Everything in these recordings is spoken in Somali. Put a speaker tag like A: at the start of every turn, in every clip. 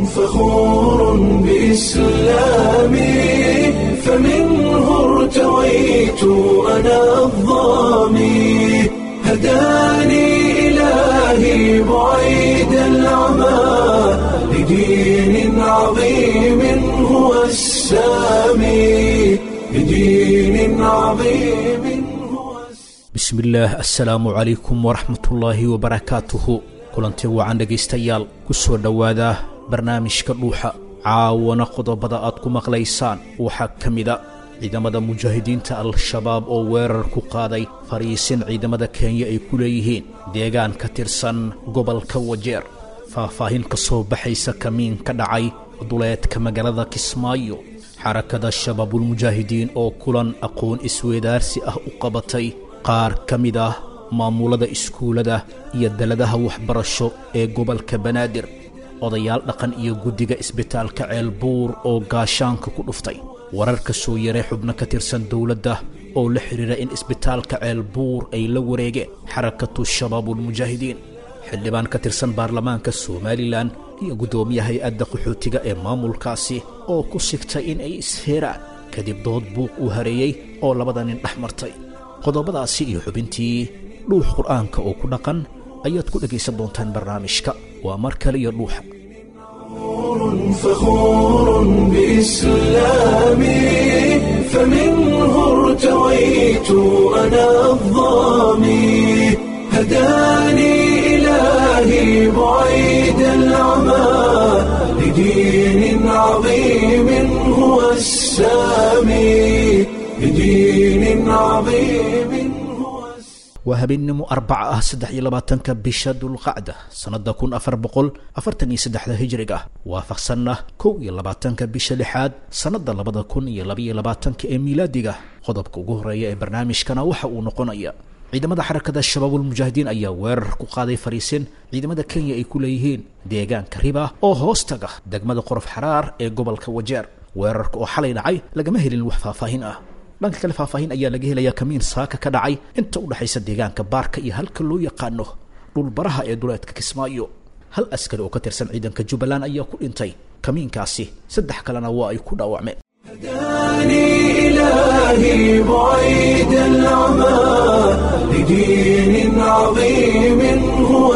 A: فخور بإسلامي فمنه ارتويت أنا الظامي هداني إلهي بعيد العمى لدين عظيم هو السامي لدين عظيم هو السامي
B: bismillaah assalaamu calaykum waraxmatullaahi wabarakaatuhu kulanti wacan dhegaystayaal ku soo dhowaada barnaamijka dhuuxa caawana qodobada aad ku maqlaysaan waxaa ka mida ciidamada mujaahidiinta al-shabaab oo weerar ku qaaday fariisin ciidamada kenya ay ku leeyihiin deegaan ka tirsan gobolka wajeer faahfaahin ka soo baxaysa kamiin ka dhacay duleedka magaalada kismaayo xarakada shabaabulmujaahidiin oo kulan aqoon isweedaarsi ah u qabatay qaar ka mid ah maamulada iskuullada iyo daladaha waxbarasho ee gobolka banaadir odayaal dhaqan iyo guddiga isbitaalka ceelbuur oo gaashaanka ku dhuftay warar ka soo yaray xubno ka tirsan dowladda oo la xidhiira in isbitaalka ceelbuur ay la wareegeen xarakatu shabaabulmujaahidiin xildhibaan ka tirsan baarlamaanka somalilan iyo guddoomiya hay-adda qaxootiga ee maamulkaasi oo ku sigtay in ay isheeraan kadib dood buuq uu hareeyey oo labada nin dhex martay qodobadaasi iyo xubintii dhuux qur'aanka oo ku dhaqan ayaad ku dhegaysan doontaan barnaamijka waa mar kale iyo dhuuxa
A: فخور بإسلامي فمنه ارتويت أنا الظامي هداني إلهي بعيد العمى لدين عظيم هو السامي لدين عظيم هو السامي
B: waa habeennimo arbaca ah saddex iyo labaatanka bisha dulqacda sannadda kun afar boqol afartan iyo saddexda hijriga waafaqsanna kow iyo labaatanka bisha lixaad sannadda labada kun iyo labaiyo labaatanka ee miilaadiga qodobka ugu horeeya ee barnaamijkana waxa uu noqonaya ciidamada xarakada shabaabulmujaahidiin ayaa weerar ku qaaday fariisin ciidamada kenya ay ku leeyihiin deegaanka riba oo hoostaga degmada qorof xaraar ee gobolka wajeer weerarka oo xalay dhacay lagama helin wax faahfaahin ah dhanka kale faahfaahin ayaa laga helayaa kamiin saaka ka dhacay inta u dhexaysa deegaanka baarka iyo halka loo yaqaano dhulbaraha ee duleedka kismaayo hal askari oo ka tirsan ciidanka jubbaland ayaa ku dhintay kamiinkaasi saddex kalena waa ay ku dhaawacmeen
A: هداني إلهي بعيد العمى لدين عظيم هو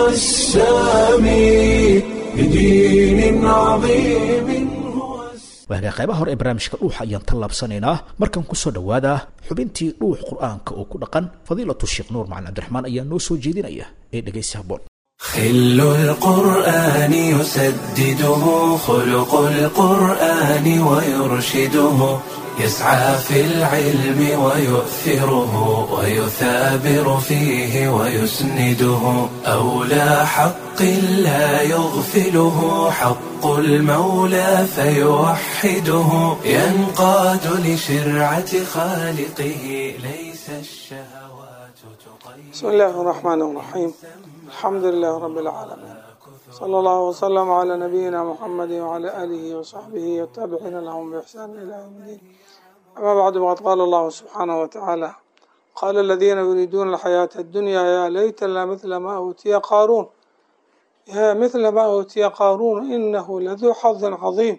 A: السامي لدين عظيم هو السامي
B: waagaa qaybaha hore ee barnaamijka dhuuxa ayaan tallaabsanaynaa markan ku soo dhowaada xubintii dhuux qur'aanka oo ku dhaqan fadiilatu sheekh nuur macalin cabdiraxmaan ayaa noo soo jeedinaya ee dhegaysi habboon
A: خل القرآن يسدده خلق القرآن ويرشده يسعى في العلم ويؤثره ويثابر فيه ويسنده أولى حق لا يغفله حق المولى فيوحده ينقاد لشرعة خالقه ليس الشهوات تقيد
C: بسم الله الرحمن الرحيم الحمد لله رب العالمين صلى الله وسلم على نبينا محمد وعلى آله وصحبه والتابعين لهم بإحسان إلى يوم الدين أما بعد وقد قال الله سبحانه وتعالى قال الذين يريدون الحياة الدنيا يا ليت لنا مثل ما أوتي قارون يا مثل ما أوتي قارون إنه لذو حظ عظيم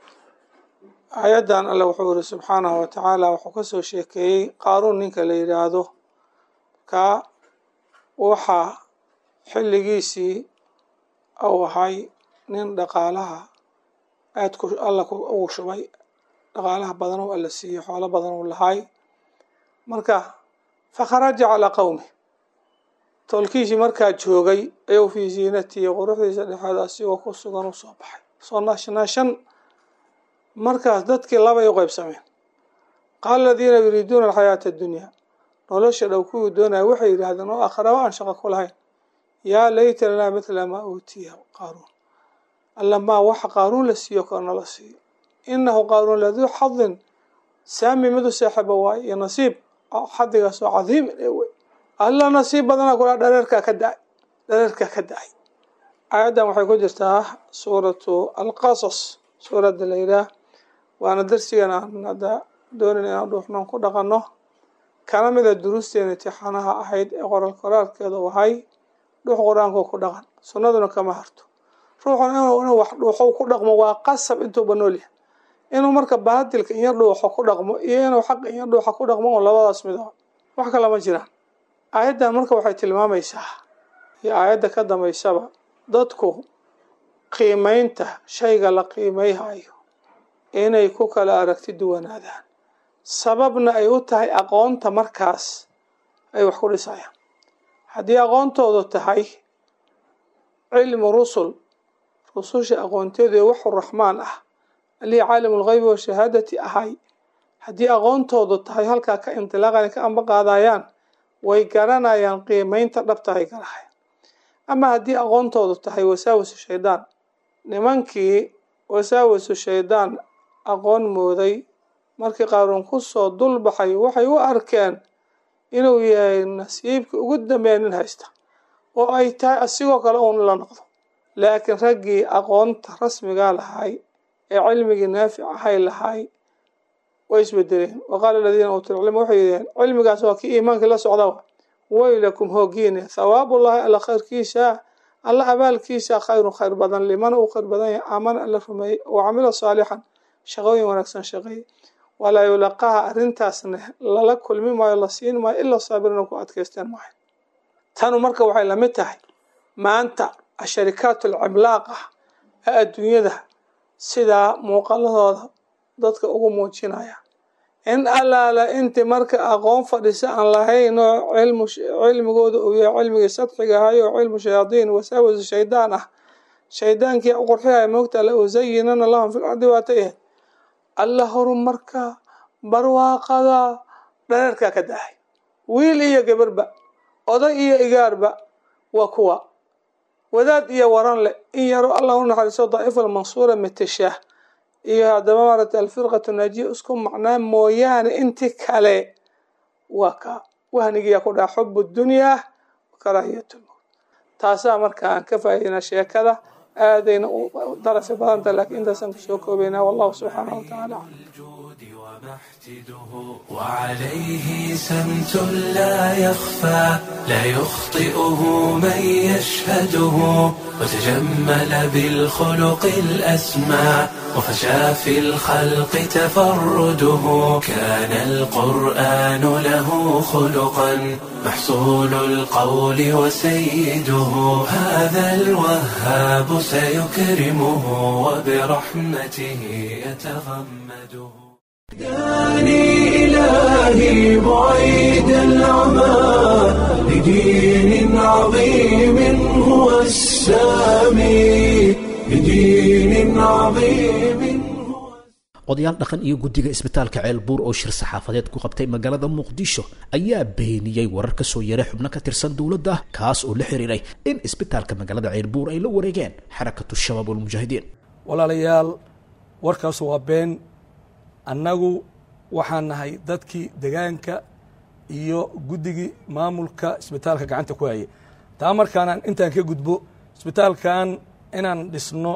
C: آيadan alle wuxuu yiri subxaanahu watacaala wuxuu kasoo sheekeeyey qaaruun ninka la yidhaahdo ka waxaa xilligiisii uu ahay nin dhaqaalaha aad ku alla ugu shubay dhaqaalaha badan oo alla siiyey xoolo badan uu lahay marka fakharaja calaa qowmi tolkiisii markaa joogay ayuu fii ziinatihi quruxdiisa dhexeed asigoo ku sugan u soo baxay soo naashnaashan markaas dadkii labay u qeybsameen qaala aladiina yuriiduuna alxayaata addunyaa nolosha dhow kuwii doonaya waxay yidhaahdeen oo akhraba aan shaqo ku lahayn yaa layta lanaa mithla maa uutiya qaaruun alla maa waxa qaaruun la siiyo koo nala siiyo inahu qaaruun laduu xadin saami midu saaxiba waaye iyo nasiib xadigaas oo cadiimin ee wey alla nasiib badana kula dhareerkaa ka da-ay dhareerkaa ka da-ay aayaddan waxay ku jirtaa suuratu alqasas suuradda la yidhaah waana darsigan aan hadda doonin inaan dhuuxnoon ku dhaqanno kana mida duruusteena intixaanaha ahayd ee qoral qoraalkeedu ahay dhux qur-aanku ku dhaqan sunnaduna kama harto ruuxuna inuu wax dhuuxo ku dhaqmo waa qasab intuuba noolyahay inuu marka baadilka iyo dhuuxo ku dhaqmo iyo inuu xaqa iyo dhuuxa ku dhaqmo oo labadaas mid ah wax kale ma jiraan aayaddan marka waxay tilmaamaysaa iyo aayadda ka dambaysaba dadku qiimeynta shayga la qiimeyhayo inay ku kala aragti duwanaadaan sababna ay u tahay aqoonta markaas ay wax ku dhisayaan haddii aqoontoodu tahay cilmu rusul rususha aqoonteedu ee waxu raxmaan ah allihii caalimu lgheybi washahaadati ahay haddii aqoontoodu tahay halkaa ka indilaaqan ka amba qaadayaan way garanayaan qiimeynta dhabta ay garahayaan ama haddii aqoontoodu tahay wasaawasu shaydaan nimankii wasaawasu shaydaan aqoon mooday markii qaaruun kusoo dulbaxay waxay u arkeen inuu yahay nasiibka ugu dambeeya nin haysta oo ay tahay asigoo kale uun la noqdo laakiin raggii aqoonta rasmigaa lahay ee cilmigii naafic ahay lahay way isbedeleen wa qaala aladiina uutul cilma waxay yidhaheen cilmigaas waa kii iimaankii la socda waylakum hoogiine thawaabullahi alla khayrkiisa alla abaalkiisa khayrun khayr badan liman uu khayr badan yahay aamana alla rumeeyey oo camila saalixan shaqooyin wanaagsan shaqeeyey walaa yulaqaha arrintaasna lala kulmi maayo la siin maayo ilaa saabirina ku adkaysteen maayo tanu marka waxay lamid tahay maanta asharikaat alcimlaaq ah ee adduunyada sidaa muuqaladooda dadka ugu muujinaya in allaala inti marka aqoon fadhisa aan lahayn oo cilmu cilmigooda uu yahay cilmigii sadxiga ahay oo cilmu shayaadiin wasaawasu shaydaan ah shaydaankii qurxihaya moogta la usayinana lahum fil ardi waata yahay alla horumarka barwaaqada dhareerkaa ka dahay wiil iyo gabarba oday iyo igaarba waa kuwa wadaad iyo waran leh in yaro allah u naxariiso daa'ifa almansuura mateshaah iyo haddaba maaragtay alfirqatu naajiya isku macnaa mooyaane inti kale waa ka wahnigiyaa ku dhaca xubu dunyaa karaahiyat lmowt taasaa marka aan ka faa'idaynaa sheekada aadayna u darafi badanta laakiin intaasaan kusoo koobaynaa wallahu subxaanahu watacaala
A: وعليه سمت لا يخفى لا يخطئه من يشهده وتجمل بالخلق الأسمى وفشى في الخلق تفرده كان القرآن له خلقا محصول القول وسيده هذا الوهاب سيكرمه وبرحمته يتغمده داني إلهي بعيد العمى لدين عظيم هو السامي لدين عظيم
B: odayaal dhaqan iyo guddiga isbitaalka ceelbuur oo shir saxaafadeed ku qabtay magaalada muqdisho ayaa beeniyey warar ka soo yaray xubno ka tirsan dowladda kaas oo la xiriiray in isbitaalka magaalada ceelbuur ay la wareegeen xarakatu shabaab walmujaahidiin
D: walaalayaal warkaas waa been annagu waxaan nahay dadkii degaanka iyo guddigii maamulka isbitaalka gacanta ku hayay taa markaanaan intaan ka gudbo isbitaalkan inaan dhisno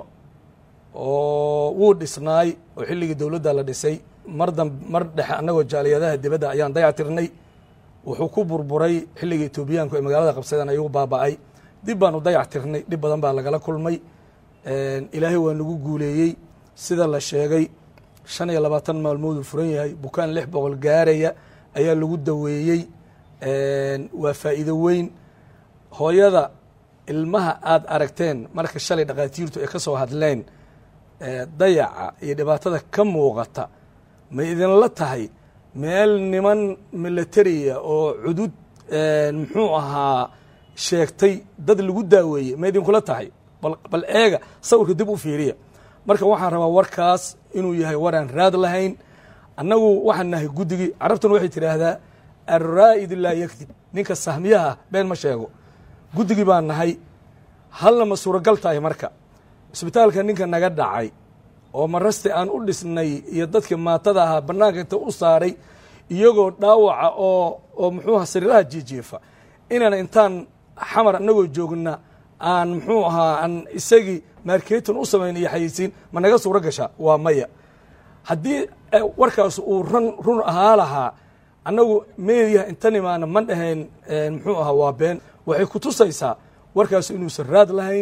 D: oo wuu dhisnaay oo xilligii dowladda la dhisay mar dam mar dhexe annagoo jaaliyadaha dibadda ayaan dayactirnay wuxuu ku burburay xilligii etoobiyaanku ay magaalada qabsadeen ayuu baaba'ay dib baanu dayactirnay dhib badan baa lagala kulmay ilaahay waa nagu guuleeyey sida la sheegay shan iyo labaatan maalmooduu furan yahay bukaan lix boqol gaaraya ayaa lagu daweeyey waa faa'iido weyn hooyada ilmaha aada aragteen marka shalay dhakhaatiirtu ay ka soo hadleen dayaca iyo dhibaatada ka muuqata ma idinla tahay meel niman milatariya oo cudud muxuu ahaa sheegtay dad lagu daaweeyey ma idinkula tahay bal eega sawirka dib u fiiriya marka waxaan rabaa warkaas inuu yahay waraan raad lahayn annagu waxaan nahay guddigii carabtuna waxay tidhaahdaa alraa'id laa yakdib ninka sahmiyaha been ma sheego guddigii baan nahay halna ma suuragal tahay marka isbitaalka ninka naga dhacay oo maraste aan u dhisnay iyo dadkii maatada ahaa bannaanka inta u saaray iyagoo dhaawaca oo oo muxuuaha sariiraha jiijiifa inaan intaan xamar annagoo joogna aan muxuu ahaa aan isagii marketin u samayn iyo xayeysiin ma naga suuro gashaa waa maya haddii warkaas uu run run ahaa lahaa annagu meediyaha intan imaana ma dhahayn muxuu ahaa waa been waxay ku tusaysaa warkaas inuusan raad lahayn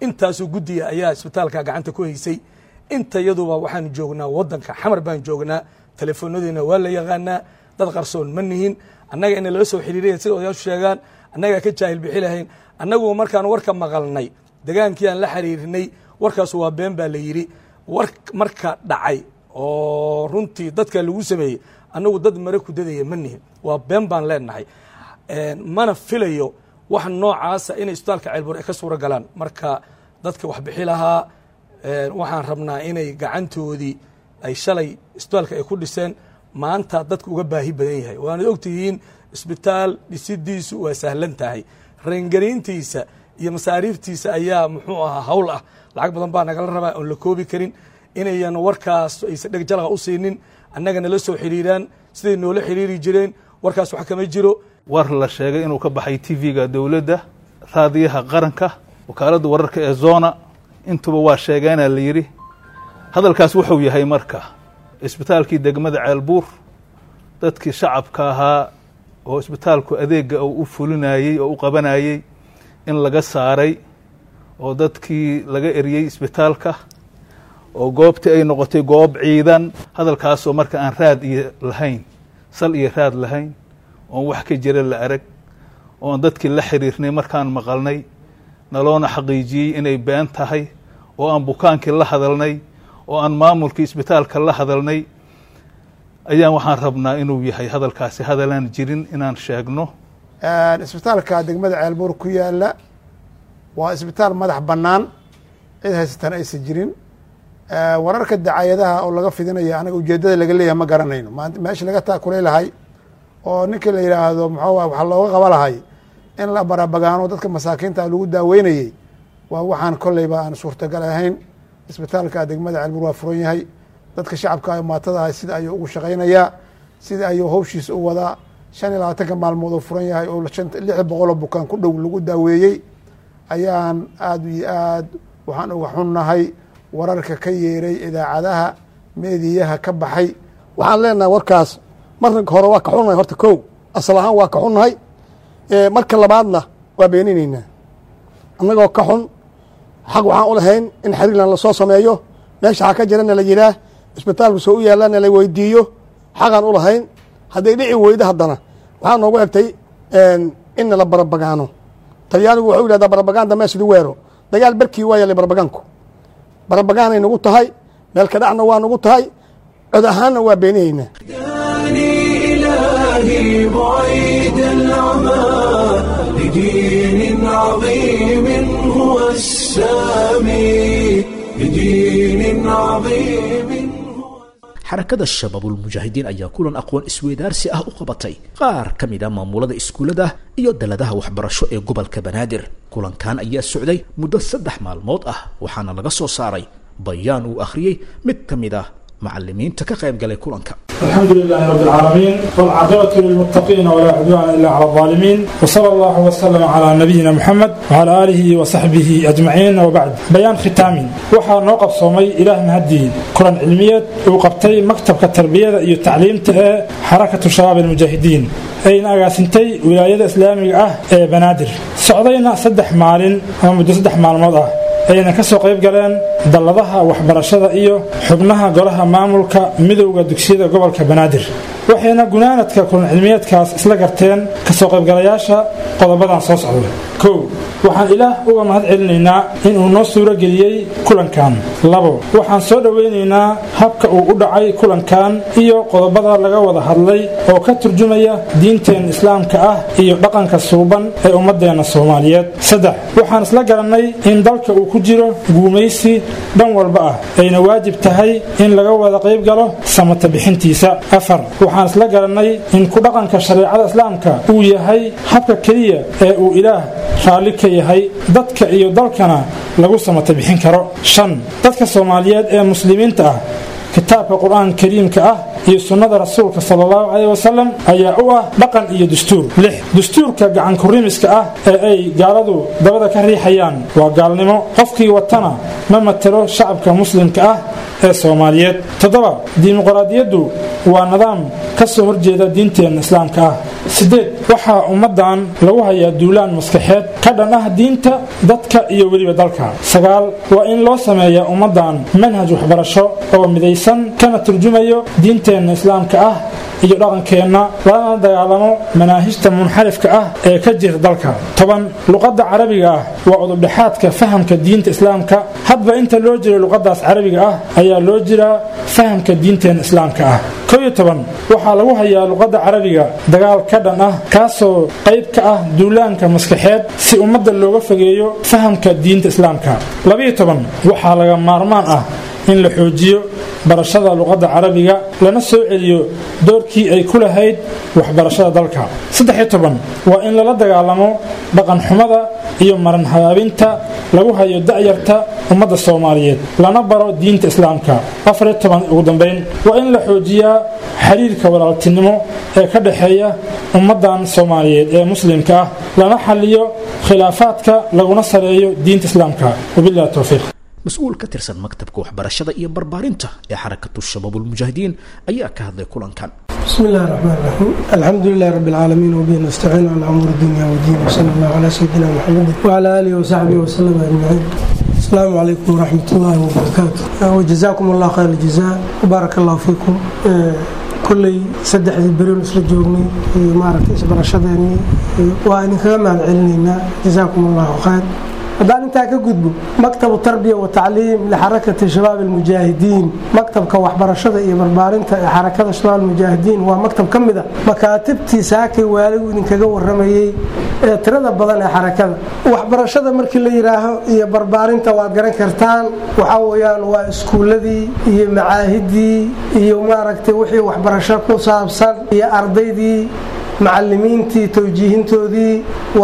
D: intaasoo guddiga ayaa isbitaalka gacanta ku haysay inta yaduba waxaanu joognaa wadanka xamar baan joognaa telefoonadiina waa la yaqaanaa dad qarsoon ma nihin annaga ina lala soo xiriiraya sida odayaashu sheegaan annagaa ka jaahil bixi lahayn annagu markaan warka maqalnay degaankii aan la xiriirinay warkaas waa been baa la yidhi war marka dhacay oo runtii dadka lagu sameeyey annagu dad mare ku dadaya ma nihin waa been baan leenahay mana filayo wax noocaasa inay isbitaalka ceelbuur ay ka suuro galaan marka dadka wax bixi lahaa waxaan rabnaa inay gacantoodii ay shalay isbitaalka ay ku dhiseen maanta dadka uga baahi badan yahay waanad ogtihiin isbitaal dhisidiisu waa sahlan tahay reengarayntiisa iyo masaariiftiisa ayaa muxuu ahaa hawl ah lacag badan baa nagala rabaa oon la koobi karin inayan warkaas aysan dheg jalaqa u siinin annaga nala soo xiriiraan siday noola xiriiri jireen warkaas wax kama jiro
E: war la sheegay inuu ka baxay tv-ga dowladda raadiyaha qaranka wakaaladda wararka ee zona intuba waa sheegeena la yidhi hadalkaas wuxuu yahay marka isbitaalkii degmada ceelbuur dadkii shacabka ahaa oo isbitaalku adeega uu u fulinayey oo u qabanayey in laga saaray oo dadkii laga eriyey isbitaalka oo goobtii ay noqotay goob ciidan hadalkaasoo marka aan raad iyo lahayn sal iyo raad lahayn oon wax ka jira la arag oon dadkii la xiriirnay markaan maqalnay naloona xaqiijiyey inay been tahay oo aan bukaankii la hadalnay oo aan maamulkii isbitaalka la hadalnay ayaan waxaan rabnaa inuu yahay hadalkaasi hadalaan jirin inaan sheegno
F: isbitaalka degmada ceelbuur ku yaala waa isbitaal madax bannaan cid haysatan aysan jirin wararka dacayadaha oo laga fidinaya anaga ujeeddada laga leeyahay ma garanayno meesha laga taakulay lahay oo ninkii la yidhaahdo muxuu waxaa looga qaba lahay in la barabagaano dadka masaakiinta lagu daaweynayey waa waxaan kolleyba aan suurtagal ahayn isbitaalka degmada ceelbuur waa furan yahay dadka shacabka maatada ah sida ayuu ugu shaqaynayaa sida ayuu hawshiisa u wadaa shan iyo labaatanka maalmood oo furan yahay oo lix boqoloo bukaan ku dhow lagu daaweeyey ayaan aad iyo aad waxaan uga xunnahay wararka ka yeeray idaacadaha meediyaha ka baxay
G: waxaan leenahay warkaas marka hore waa ka xunnahay horta kow asal ahaan waa ka xunnahay marka labaadna waa beeninaynaa annagoo ka xun xaq waxaan u lahayn in xiriirlan lasoo sameeyo meesha xaa ka jirana la yihaah isbitaalku soo u yaallana la weydiiyo xaqaan u lahayn hadday dhici weydo haddana waxaa noogu egtay inna la barabagaano talyaanigu wuxuu yidhahdaa barabaganda meesidi weero dagaal berkii waa yallay barabagaanku barabagaanay nagu tahay meel ka dhacna waa nagu tahay cod ahaanna waa beeninaynaa
A: إلهي بعيد العمى لدين عظيم هو السامي لدين عظيم
B: xarakada shabaabulmujaahidiin ayaa kulan aqoon isweydaarsi ah u qabatay qaar ka mid a maamulada iskuullada iyo daladaha waxbarasho ee gobolka banaadir kulankan ayaa socday muddo saddex maalmood ah waxaana laga soo saaray bayaan uu akhriyey mid ka mid ah macalimiinta ka qayb galay kulanka
H: الحمد لله رب العالمين والعاقبة للمتقين ولا عدوان إلا على الظالمين وصلى الله وسلم على نبينا محمد وعلى آله وصحبه أجمعين وبعد بيان ختام وحا نوقف صومي إله مهدي قرآن علمية وقبتي مكتب التربية iyo tacliimta ee xarakatu shabaab almujaahidiin ayna agaasintay wilaayada islaamiga ah ee banaadir socdayna saddex maalin ama muddo saddex maalmood ah ayna ka soo qayb galeen dalladaha waxbarashada iyo xubnaha golaha maamulka midowda dugsiyada gobolka banaadir waxayna gunaanadka kulan cilmiyeedkaas isla garteen kasoo qaybgalayaasha qodobadan soo socda kow waxaan ilaah uga mahad celinaynaa inuu noo suuro geliyey kulankan labo waxaan soo dhowaynaynaa habka uu u dhacay kulankan iyo qodobada laga wada hadlay oo ka turjumaya diinteen islaamka ah iyo dhaqanka suuban ee ummadeenna soomaaliyeed saddex waxaan isla garannay in dalka uu ku jiro guumaysi dhan walba ah ayna waajib tahay in laga wada qayb galo samata bixintiisa afar waxaan isla garannay in ku dhaqanka shareecada islaamka uu yahay habka keliya ee uu ilaah raalli ka yahay dadka iyo dalkana lagu samata bixin karo shan dadka soomaaliyeed ee muslimiinta ah kitaabka qur-aan kariimka ah iyo sunnada rasuulka sala allahu caleyh wasalam ayaa u ah dhaqan iyo dastuur lix dastuurka gacankurimiska ah ee ay gaaladu dabada ka riixayaan waa gaalnimo qofkii watana ma matelo shacabka muslimka ah ee soomaaliyeed toddoba dimuqraadiyaddu waa nidaam ka soo horjeeda diinteenna islaamka ah sideed waxaa ummadan lagu hayaa duulaan maskaxeed ka dhan ah diinta dadka iyo weliba dalka sagaal waa in loo sameeyaa ummadan manhaj waxbarasho oo midaysan kana turjumayo diinteenna islaamka ah iyo dhaqankeenna lana dagaalamo manaahijta munxarifka ah ee ka jira dalka toban luqadda carabiga ah waa udubdhexaadka fahamka diinta islaamka hadba inta loo jiro luqadaas carabiga ah ayaa loo jiraa fahamka diinteena islaamka ah kow iyo toban waxaa lagu hayaa luqadda carabiga dagaal ka dhan ah kaasoo qayb ka ah duulaanka maskaxeed si ummadda looga fogeeyo fahamka diinta islaamka labaiyo toban waxaa laga maarmaan ah in la xoojiyo barashada luqadda carabiga lana soo celiyo doorkii ay ku lahayd waxbarashada dalka saddexiyo toban waa in lala dagaalamo dhaqanxumada iyo maran habaabinta lagu hayo da'yarta ummadda soomaaliyeed lana baro diinta islaamka afariyo toban ugu dambayn waa in la xoojiyaa xiriirka walaaltinimo ee ka dhexeeya ummaddan soomaaliyeed ee muslimka ah lana xaliyo khilaafaadka laguna sareeyo diinta islaamka wabillahi towfiiq
B: mas-uul ka tirsan maktabka waxbarashada iyo barbaarinta ee xarakatu shabaabulmujaahidiin ayaa ka hadlay kulankan
I: بسم الله الرحمن الرحيم الحمد لله رب العالمين وبه نستعين على امور الدنيا والدين وصلى الله على سيدنا محمد وعلى اله وصحبه وسلم اجمعين السلام عليكم ورحمه الله وبركاته وجزاكم الله خير الجزاء وبارك الله فيكم كلي saddexdii beri isla joognay iyo maaragtay isbarashadeennii waa idinkaga mahad celinaynaa jazaakum allahu khayr haddaan intaa ka gudbo maktabu tarbiya wa tacliim lixarakati shabaab almujaahidiin maktabka waxbarashada iyo barbaarinta ee xarakada shabaab almujaahidiin waa maktab ka mid a makaatibtii saakay waaligu idinkaga waramayey ee tirada badan ee xarakada waxbarashada markii la yidhaaho iyo barbaarinta waad garan kartaan waxaa weyaan waa iskuuladii iyo macaahidii iyo maaragtay wixii waxbarasho ku saabsan iyo ardaydii macalimiintii towjiihintoodii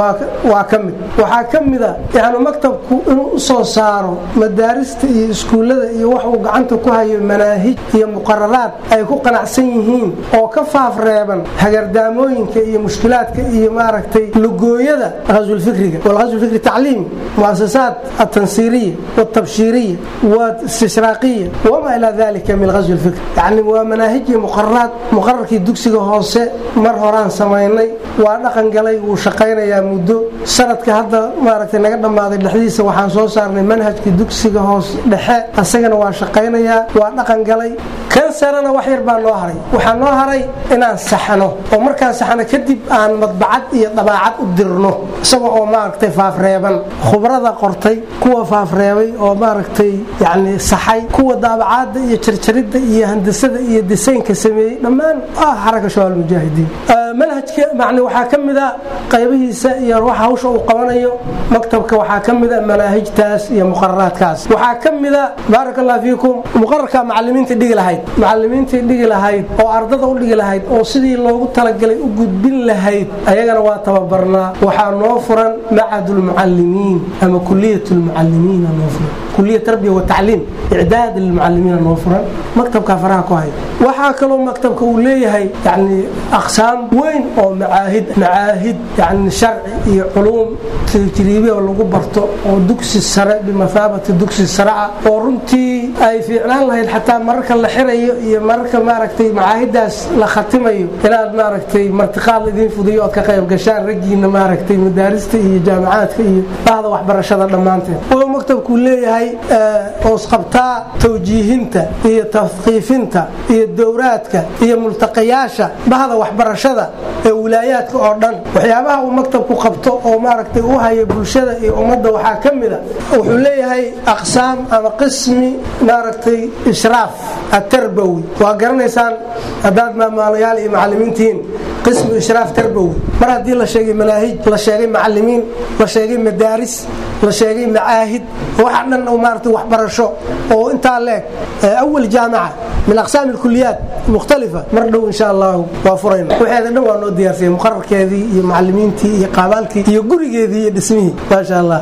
I: waa ka mid waxaa ka mida yani maktabku inuu u soo saaro madaarista iyo iskuullada iyo wax uu gacanta ku hayo manaahij iyo muqararaad ay ku qanacsan yihiin oo ka faafreeban hagardaamooyinka iyo mushkilaadka iyo maaragtay lugooyada ghaswulfikriga walghaswulfikri tacliimi muasasaat altansiiriya waltabshiiriya walistishraaqiya wamaa ilaa dalika min ghaswilfikri yani waa manaahij iyo muqararaad muqararkii dugsiga hoose mar horaan samaynay waa dhaqan galay wuu shaqaynayaa muddo sanadka hadda maaragtay naga dhammaaday dhexdiisa waxaan soo saarnay manhajkii dugsiga hoos dhexe asagana waa shaqaynayaa waa dhaqan galay kan sarena wax yar baa noo haray waxaa noo haray inaan saxno oo markaan saxno kadib aan madbacad iyo dabaacad u dirno isaga oo maaragtay faafreeban khubrada qortay kuwa faafreebay oo maaragtay yani saxay kuwa daabacaada iyo jarjaridda iyo handasada iyo disaynka sameeyey dhammaan ah xaraka shabaab almujaahidiin manhajka macni waxaa ka mida qaybihiisa iyo waxa hawsha uu qabanayo maktabka waxaa ka mida manaahijtaas iyo muqararaadkaas waxaa ka mida baaraka allah fiikum muqararka macalimiinta dhigi lahayd macalimiintii dhigi lahayd oo ardada u dhigi lahayd oo sidii loogu talagalay u gudbin lahayd ayagana waa tababarnaa waxaa noo furan macad lmucalimiin ama kuliyat lmucalimiina noo furan kuliya tarbiya watacliim icdaad lilmucalimiina noo furan maktabka faraha ku haya waxaa kaloo maktabka uu leeyahay yani aqsaam weyn oo macaahid macaahid yani sharci iyo culuum tajriibiya lagu barto oo dugsi sare bimathaabati dugsi sare ah oo runtii ay fiicnaan lahayd xataa mararka la xirayo iyo mararka maaragtay macaahidaas la khatimayo inaad maaragtay martiqaad idiin fudiyo ood ka qayb gashaan raggiina maaragtay madaarista iyo jaamacaadka iyo bahda waxbarashada dhammaanteed wuxuu maktabku leeyahay oosqabtaa tawjiihinta iyo tafqiifinta iyo dowraadka iyo multaqayaasha bahda waxbarashada ee wilaayaadka oo dhan waxyaabaha uu maktabku qabto oo maaragtay u haya bulshada iyo ummadda waxaa ka mida wuxuu leeyahay aqsaam ama qismi maaragtay ishraaf atarbawi waa garanaysaan haddaad maamaalayaal iyo macalimiintihiin qismu ishraaf tarbawi mar haddii la sheegay manaahij la sheegay macalimiin la sheegay madaaris la sheegay macaahid waxa dhan maaragtay waxbarasho oo intaa leeg awal jaamaca min aqsaam alkuliyaat mukhtalifa mar dhow insha allahu waa furayna waxeeda dhan waa noo diyaarsiyay muqararkeedii iyo macalimiintii iyo qaabaalkii iyo gurigeedii iyo dhismihii maasha allah inta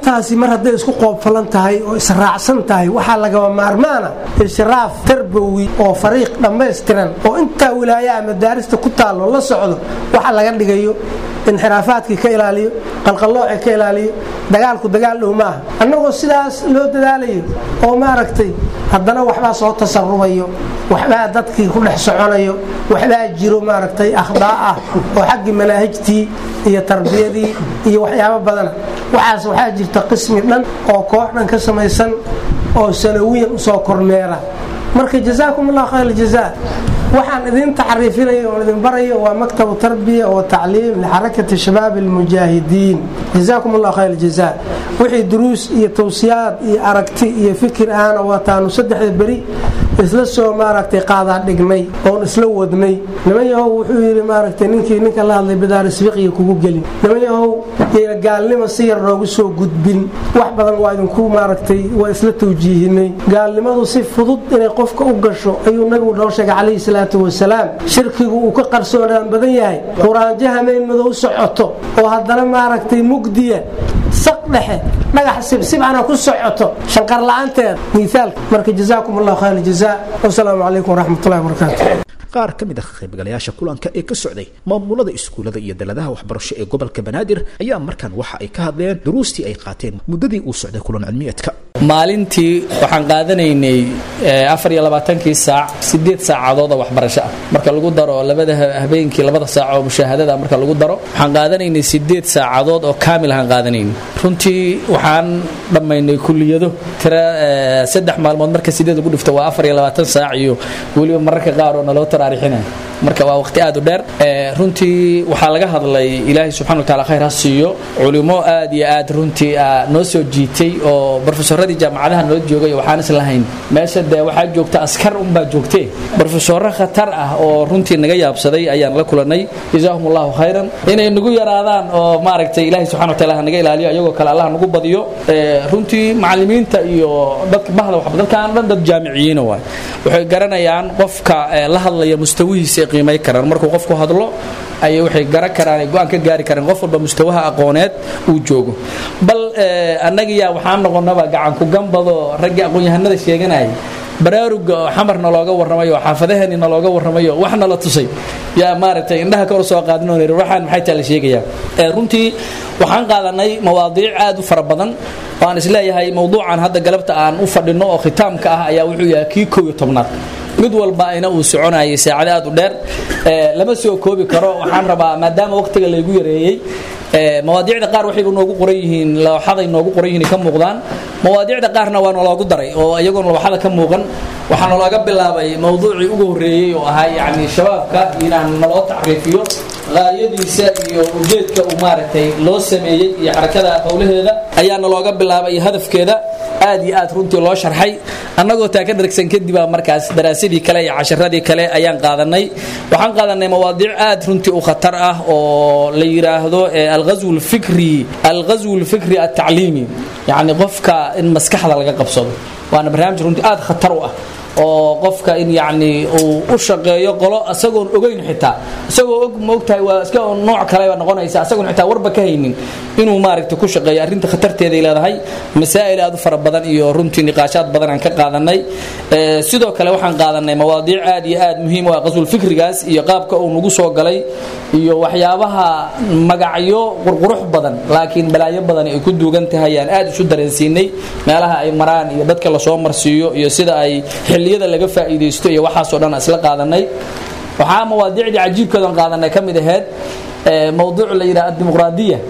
I: intaasi mar hadday isku qoobfalan tahay oo israacsan tahay waxaa lagaba maarmaana ishraaf tarbowi oo fariiq dhammaystiran oo intaa wilaayaha madaarista ku taallo la socdo waxa laga dhigayo inxiraafaadkii ka ilaaliyo qalqallooci ka ilaaliyo dagaalku dagaal dhow maaha annagoo sidaas loo dadaalayo oo maaragtay haddana waxbaa soo tasarubayo waxbaa dadkii ku dhex soconayo waxbaa jiro maaragtay akhdaa ah oo xaggii manaahijtii iyo tarbiyadii iyo waxyaabo badana waxaas waxaa jirta qismi dhan oo koox dhan ka samaysan oo sanawiyan usoo kormeera marka jazaakum allah khayr jaza waxaan idin taxriifinaya oon idin barayo waa maktabu tarbiya wa tacliim lixarakati shabaab almujaahidiin jazaakum allah khayr jaza wixii duruus iyo tawsiyaad iyo aragti iyo fikir ahna waataanu saddexda beri isla soo maaragtay qaadaa dhignay oon isla wadnay niman yahow wuxuu yidhi maaragtay ninkii ninka la hadlay bidaarisbiqiya kugu gelin niman yahow yayna gaalnimo si yar noogu soo gudbin wax badan waa idinku maaragtay waa isla tawjiihinay gaalnimadu si fudud inay qofka u gasho ayuu nabigu noo sheegay calayhi salaatu wasalaam shirkigu uu ka qarsoonaan badan yahay quraanjo hameen madow socoto oo haddana maaragtay mugdiya saq dhexe dhagax sibsibcana ku socoto shanqar la-aanteeda miaalka marka jazaakum allah khayr jaza wasalaamu calaykum waraxmatullahi wabarakaatu
B: qaar ka mid ah qaybgalayaasha kulanka ee ka socday maamulada iskuullada iyo daladaha waxbarasho ee gobolka banaadir ayaa markan waxa ay ka hadleen duruustii ay qaateen muddadii uu socday kulan cilmiyeedka
J: maalintii waxaan qaadanaynay afar iyo labaatankii saac sideed saacadood oo waxbarasho ah marka lagu daro labada habeenkii labada saac oo mushaahadada marka lagu daro waxaan qaadanaynay sideed saacadood oo kaamil ahaan qaadanaynay runtii waxaan dhammaynay kuliyado tira saddex maalmood marka sideed lagu dhifto waa afar iyo labaatan saac iyo weliba mararka qaar oo naloo taraarixinaya marka waa waqti aad u dheer runtii waxaa laga hadlay ilaahay subxana wataala khayr ha siiyo culimo aad iyo aad runtii noo soo jiitay oo brofesoradii jaamacadaha noo joogay waxaan is lahayn meesha dee waxaa joogta askar unbaa joogtee brofesoro khatar ah oo runtii naga yaabsaday ayaan la kulanay jazaahum allahu khayran inay nagu yaraadaan oo maaragtay ilaahay subxana wataala ha naga ilaaliyo ayagoo kale allah nagu badiyo runtii macallimiinta iyo dadka bahda waxba dadkaan dhan dad jaamiciyiina waay waxay garanayaan qofka la hadlaya mustawihiisa qiimay karaan markuu qofku hadlo ayay waxay garan karaan ay go-aan ka gaari karaan qof walba mustawaha aqooneed uu joogo bal annagiyaa waxaan noqonaba gacanku gambado raggii aqoon-yahanada sheeganayay baraaruga oo xamarna looga warramayo oo xaafadaheennina looga warramayo waxna la tusay yaa maaragtay indhaha kor soo qaadin oo waxaan maxay taa la sheegayaa runtii waxaan qaadanay mawaadiic aad u fara badan oo aan isleeyahay mowduucan hadda galabta aan u fadhinno oo khitaamka ah ayaa wuxuu yahay kii kow iyo tobnaad mid walba ayna uu soconayay saacado aad u dheer lama soo koobi karo waxaan rabaa maadaama waqtiga laygu yareeyey mawaadiicda qaar waxayba noogu qoran yihiin looxaday noogu qoran yihiin ka muuqdaan mawaadiicda qaarna waa naloogu daray oo iyagoon looxada ka muuqan waxaa nalooga bilaabay mowduucii ugu horreeyey oo ahaa yacni shabaabka inaan naloo tacriifiyo qaayadiisa iyo ujeedka uu maaragtay loo sameeyey iyo xarakada howlaheeda ayaana looga bilaabay iyo hadafkeeda aad iyo aad runtii loo sharxay annagoo taa ka dhargsan kadibaa markaas daraasadii kale iyo casharadii kale ayaan qaadanay waxaan qaadanay mawaadiic aad runtii u khatar ah oo la yidhaahdo alghazw lfikri alghazw lfikri altacliimi yacni qofka in maskaxda laga qabsado waana barnaamij runtii aad khatar u ah oo qofka in yacni uu u shaqeeyo qolo isagoon ogeyn xitaa isagoo og ma ogtahay waa iska nooc kaleba noqonaysa isagoon xitaa warba ka haynin inuu maaragtay ku shaqeeyo arrinta khatarteeday leedahay masaa'il aad u fara badan iyo runtii niqaashaad badan aan ka qaadanay sidoo kale waxaan qaadanay mawaadiic aad iyo aad muhiim u ah qasul fikrigaas iyo qaabka uu nagu soo galay iyo waxyaabaha magacyo qurqurux badan laakiin balaayo badan ay ku duugan tahay aan aad isu dareensiinay meelaha ay maraan iyo dadka lasoo marsiiyo iyo sida ay xilliyada laga faa'iidaysto iyo waxaasoo dhan isla qaadanay waxaa mawaadiicdii cajiibkoodan qaadanay ka mid ahayd mowduuc la yidhaha addimuqraadiya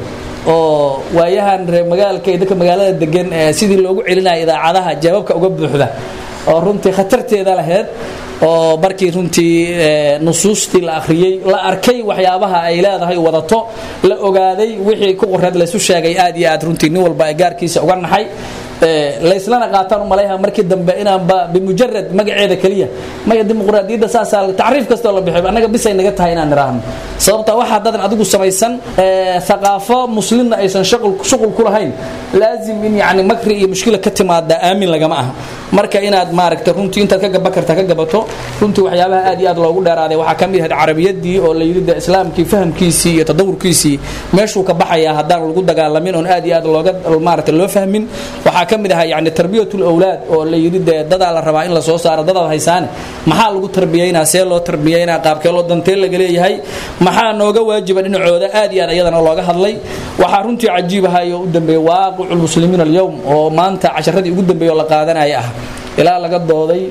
J: oo waayahan reer magaalka iyo dadka magaalada degan sidii loogu celinaya idaacadaha jawaabka uga buuxda oo runtii khatarteeda lahayd oo markii runtii nusuustii la akhriyey la arkay waxyaabaha ay leedahay wadato la ogaaday wixii ku qoreed laysu sheegay aad iyo aad runtii nin walba gaarkiisa uga naxay layslana qaataan umalayha markii dambe inaanba bimujarad magaceeda keliya maya dimuqraadiyadda saasaa tacriif kastoo la bixiyo annaga bisay naga tahay inaan niraahno sababta waxaa dadan adigu samaysan thaqaafo muslimna aysan shuqul ku lahayn laazim in yani makri iyo mushkila ka timaada aamin lagama aha marka inaad maaragta runtii intaad ka gaba karta ka gabato runtii waxyaabaha aad iyo aad loogu dheeraaday waxaa ka mid ahayd carabiyadii oo la yidhi de islaamkii fahamkiisii iyo tadawurkiisii meeshuu ka baxayaa haddaan lagu dagaalamin oon aad iyo aad looga maaragta loo fahmin waxaa ka mid ahaa yani tarbiyatul awlaad oo la yidhi dee dadaa la rabaa in la soo saaro dadaad haysaane maxaa lagu tarbiyaynaa see loo tarbiyaynaa qaabkee loo dantee laga leeyahay maxaa nooga waajiba dhinacooda aad iyo aad iyadana looga hadlay waxaa runtii cajiib ahay oo u dambeeyey waaqicu lmuslimiin alyowm oo maanta casharadii ugu dambeeyey oo la qaadanaya ah ilaa laga dooday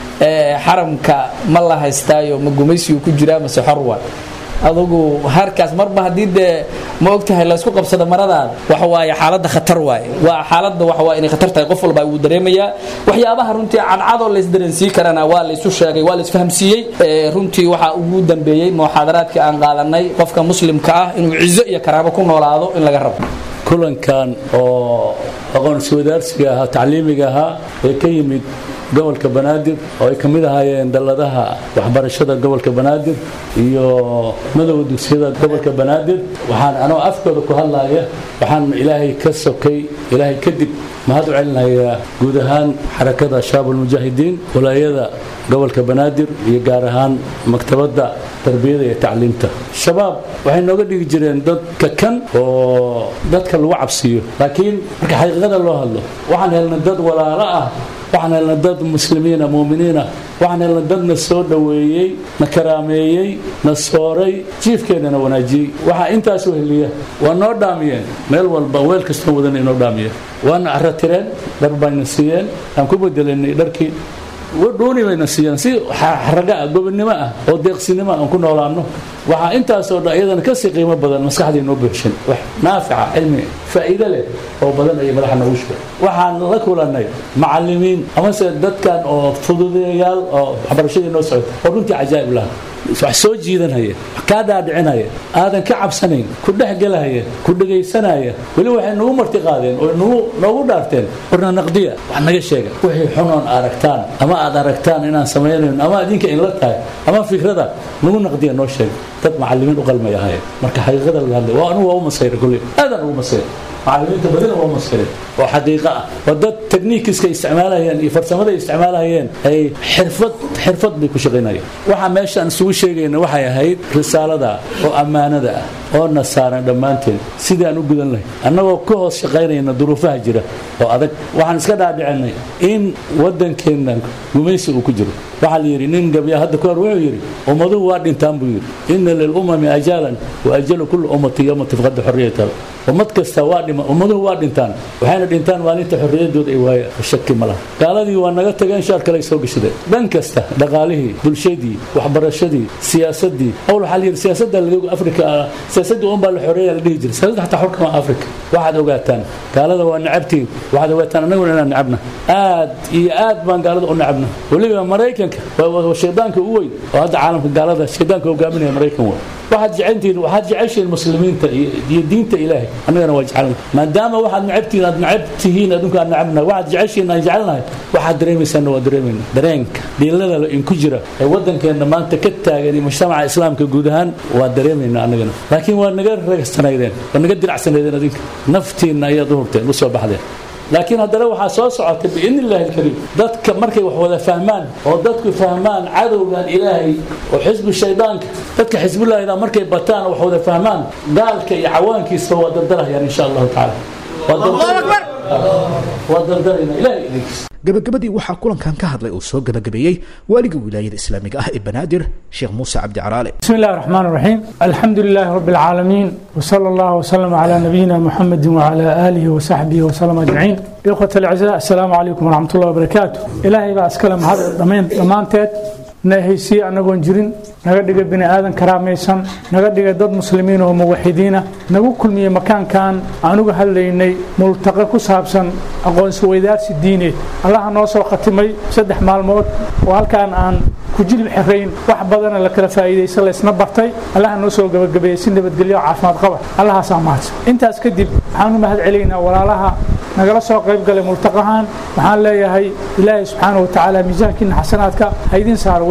J: xaramka ma la haystaayo ma gumaysigu ku jiraa mase xorwa adugu harkaas marba haddii dee ma ogtahay laysku qabsado maradaada waxa waaye xaaladda khatar waaye waa xaaladda waxa waa inay khatar tahay qof walba wuu dareemayaa waxyaabaha runtii cadcadoo laysdareensiin karana waa laysu sheegay waa laysfahamsiiyey runtii waxaa ugu dambeeyey muxaadaraadkii aan qaadanay qofka muslimka ah inuu cizo iyo karaabo ku noolaado in laga rabo
K: kulankan oo aqoon-iswadaarsiga ahaa tacliimiga ahaa ee ka yimid gobolka banaadir oo ay ka mid ahaayeen dalladaha waxbarashada gobolka banaadir iyo madowga dugsiyada gobolka banaadir waxaan anoo afkooda ku hadlaya waxaan ilaahay ka sokay ilaahay kadib mahad u celinayaa guud ahaan xarakada shaabulmujaahidiin walaayada gobolka banaadir iyo gaar ahaan maktabadda tarbiyada iyo tacliimta shabaab waxay nooga dhigi jireen dad kakan oo dadka lagu cabsiyo laakiin marka xaqiiqada loo hadlo waxaan helnay dad walaalo ah waxaan helnay dad muslimiina muuminiina waxaan helnay dad na soo dhoweeyey na karaameeyey na sooray jiifkeennana wanaajiyey waxaa intaas u heliya waa noo dhaamiyeen meel walba weel kastoo wadan inoo dhaamiya waana caro tireen dhar bayna siiyeen aan ku bedelanay dharkii dhuuni bayna siiyeen si xaraga ah gobonnimo ah oo deeqsinimo aan ku noolaanno waxaa intaasoo dhan iyadana kasii qiimo badan maskaxdii noo buuxshin wax naafica cilmi faa'iido leh oo badan ayay madaxa noogu shubay waxaan la kulannay macallimiin amase dadkan oo fududeeyaal oo waxbarashadii noo socota oo runtii cajaa'ib laha wax soo jiidanaya wax kaa dhaadhicinaya aadan ka cabsanayn ku dhexgelahaya ku dhegaysanaya weli waxay nagu marti qaadeen oo nagu noogu dhaarteen warna naqdiya wax naga sheega wixii xunoon aragtaan ama aad aragtaan inaan samaynayn ama adinka inla tahay ama fikrada nagu naqdiya noo sheega dad macallimiin u qalmay ahaayeen marka xaqiiqada laga hadlay waa anugu waa u masayra kulley aadan ugu masayra macallimiinta badina waa masayra oo xaqiiqo ah waa dad techniikiska isticmaalayeen iyo farsamada isticmaalayeen ay xirfad xirfad bay ku shaqaynayeen waxa meeshaan isugu sheegayna waxay ahayd risaalada oo ammaanada ah oo na saaran dhammaanteen sidii aan u gudan lahay annagoo ka hoos shaqaynayna duruufaha jira oo adag waxaan iska dhaadhicinay in waddankeenna gumaysi uu ku jiro waxaa la yidhi nin gabya hadda kahor wuxuu yidhi ummaduhu waa dhintaan buu yidhi inna lilumami ajaalan wa ajalu kulli ummati yowma tifqada xorriyata ummad kasta waa dhima ummaduhu waa dhintaan waxayna dhintaan maalinta xorriyadooda ay waaya shaki ma laha gaaladii waa naga tageen shaar kale ay soo gashadeen dhan kasta dhaqaalihii bulshadii waxbarashadii siyaasadii awl waxaa la yidhi siyaasadda laga afrika siyaasadii un baa la xoreeya la dhihi jiray siyaasadda xataa xulkama afrika waxaad ogaataan gaalada waa necabtiin waxaad ogaataan annaguna inaan necabna aad iyo aad baan gaalada u necabna weliba maraykanka waa shaydaanka u weyn oo hadda caalamka gaalada shaydaanka hogaaminaya maraykan waa waxaad jeceltihiin waxaad jeceshihiin muslimiinta iyo diinta ilaahay annagana waa jecelna maadaama waxaad necabtihiin aad necab tihiin adinku aan necabnahay waxaad jeceshihiin aan jecelnahay waxaad dareemaysaanna waa dareemayna dareenka dhiilada in ku jira ee waddankeenna maanta ka taagan iyo mujtamaca islaamka guud ahaan waa dareemayna annagana laakiin waa naga ragsanaydeen waa naga diracsanaydeen adinka naftiinna ayaad u hurteen u soo baxdeen laakiin haddana waxaa soo socotay biidni illaahi alkariim dadka markay wax wada fahmaan oo dadku fahmaan cadowgan ilaahay oo xisbi shaydaanka dadka xisbullaahida markay bataan oo wax wada fahmaan gaalka iyo cawaankiisa waa dardarahayaan insha allahu tacaala waa dardarayna ilahay idinkiisa
B: gabagabadii waxaa kulankan ka hadlay uu soo gabagabeeyey waaliga wilaayada islaamiga ah ee banaadir sheekh muuse cabdi caraale
L: بسم الله الرحمن الرحيم الحمد لله رب العالمين وصلى الله وسلم على نبينا محمد وعلى آله وصحبه وسلم أجمعين إخوة الأعزاء السلام عليكم ورحمة الله وبركاته إلهي بقى أسكلم هذا الضمين ضمانتات نهيسي أنغون جرين naga dhiga bini aadan karaamaysan naga dhiga dad muslimiin oo muwaxidiina nagu kulmiye makaankan anuga hadlaynay multaqa ku saabsan aqoonsi weydaarsi diineed allaha noo soo khatimay saddex maalmood oo halkaan aan ku jilib xirayn wax badana la kala faa'iidaysa laysna bartay allaha noo soo gabagabeeyey si nabadgelyo oo caafimaad qaba allahaasaa mahadsan intaas kadib waxaan u mahad celaynaa walaalaha nagala soo qayb galay multaqahan waxaan leeyahay ilaahay subxaana wa tacaala miisaankiina xasanaadka ha idin saaro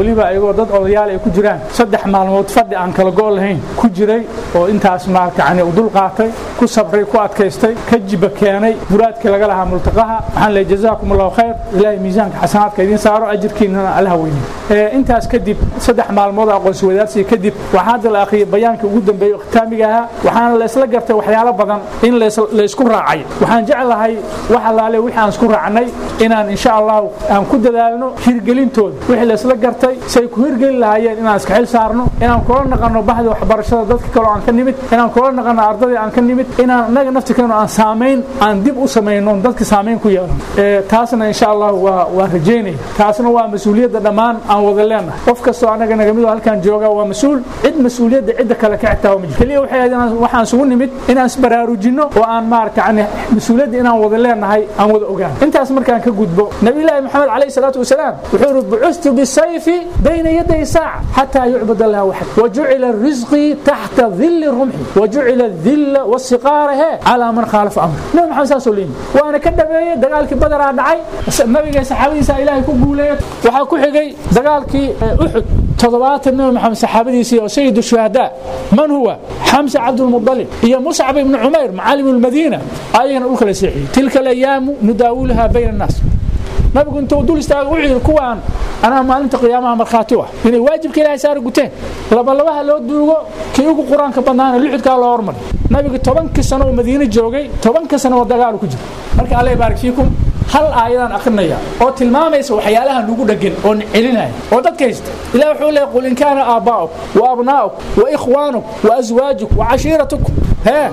L: weliba ayagoo dad odayaal ay ku jiraan saddex maalmood fadhi aan kala go' lahayn ku jiray oo intaas maarata yani u dul qaatay ku sabray ku adkaystay ka jiba keenay muraadkii laga lahaa multaqaha waxaan leeyahay jazaakum allahu khayr ilaahay miisaanka xasanaadka idiin saaro ajirkiinana allaha weyniyo intaas kadib saddex maalmood aqoonsi wadaarsiga kadib waxaa hadda la akhriyay bayaankii ugu dambeeyey khitaamiga ahaa waxaana la isla gartay waxyaalo badan in la isku raacay waxaan jeclahay wax allaale wixii aan isku raacnay inaan insha allahu aan ku dadaalno hirgelintooda wixii la isla gartay say ku hirgeli lahaayeen inaan iska xil saarno inaan kula naqanno bahda waxbarashada dadka kaleo aan ka nimid inaan kula naqanno ardadii aan ka nimid inaan annaga naftirkeenu aan saamayn aan dib u samayno dadka saamayn ku yeelno taasna insha allahu waa waa rajaynaya taasna waa mas-uuliyadda dhammaan aan wada leenahay qof kastoo annaga naga mid oo halkaan jooga waa mas-uul cid mas-uuliyadda cidda kale ka xigtaa ma jiro keliya waxay ahayd inaan waxaan isugu nimid inaan isbaraarujinno oo aan maarata yani mas-uuliyadda inaan wada leenahay aan wada ogaan intaas markaan ka gudbo nabiyullaahi maxamed calayhi salaatu wasalaam wuxuu yidhi bucustu bisayfi bayna yaday saaca xataa yucbad allah waxad wajucila risqii taxta dilli rumxi wajucila dilla wasiqaara he calaa man khaalafa amri nabi maxamed saasoo leeyimi waana ka dhameeyey dagaalkii badaraa dhacay nabiga saxaabadiisa ilaahay ku guuleeya waxaa ku xigay dagaalkii uxud toddobaatan nabi maxamed saxaabadiisii oo sayid shuhadaa man huwa xamsa cabdulmudalib iyo muscab ibnu cumayr macaalim lmadiina ayagana dhulka la seexiyey tilka alayaamu nudaawilha bayna annaas nabigu intuu dul istaaga wuxuu yidhi kuwaan anaa maalinta qiyaamaha markhaati u ah inay waajibka ilaahay saara guteen labalabaha loo duugo kii ugu qur-aanka badnaana lixudkaa loo hormari nabiga tobankii sano oo madiine joogay tobanka sano oo dagaalu ku jira marka alla baarik fiikum hal aayadaan akrinaya oo tilmaamaysa waxyaalaha nugu dhagan oo celinaya oo dadka haysta ilah wuxuu leeyahy qul in kaana aabbaa'uk wa abnaa'uk wa ikhwaanuk wa aswaajuk wa cashiiratukum هي